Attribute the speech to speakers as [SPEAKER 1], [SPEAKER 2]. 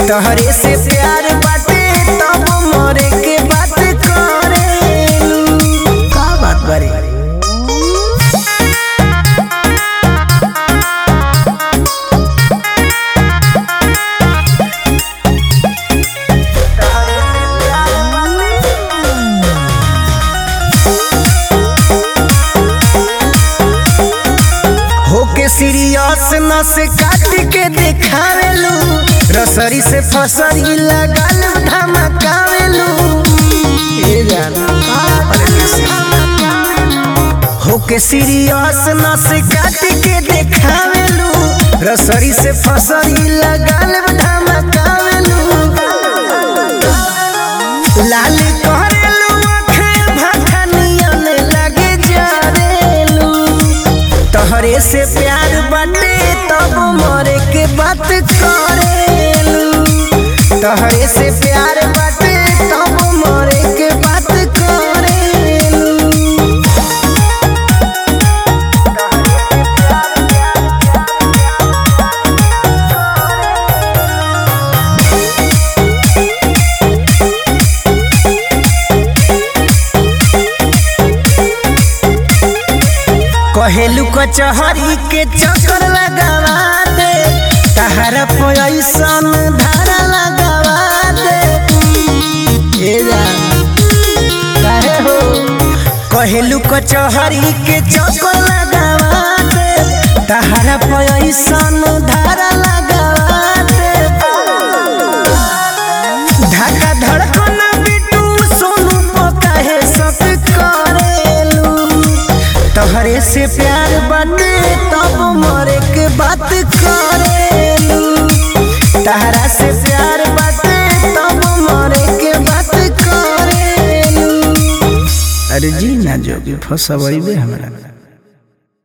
[SPEAKER 1] तहरे से प्यार बाटे तब मरे के बात करेलू का बात बारे होके सीरियस न से काट के देखावेलू रसरी से फसरी लगल धमकावेलू ए जाना अरे कैसे? होके सीरियस न से काट के देखावेलू रसरी से फसरी लगल धमकावेलू लाल करेलू आँखें भखनियन लगे जरेलू तहरे से प्यार बाटे तब मरे के बात करेलू तहरे से प्यार बाटे तब मरे के बात करेलू कहेलू कचहरी के चक्कर लगावा दे तहरा पैसन धारा लगावा दे ए जा काहे हो कहेलू कचहरी के चक्कर लगावा दे तहरा पैसन धारा लगावा दे धक्का धड़कन बिटू सोनू पकाहे सब करेलू तोहरे से प्यार बाटे तब मरे के बात करेलू तहरा से प्यार बाटे तब मरे के बात करेलू अरे जी ना जोगी फसबैबे हमरा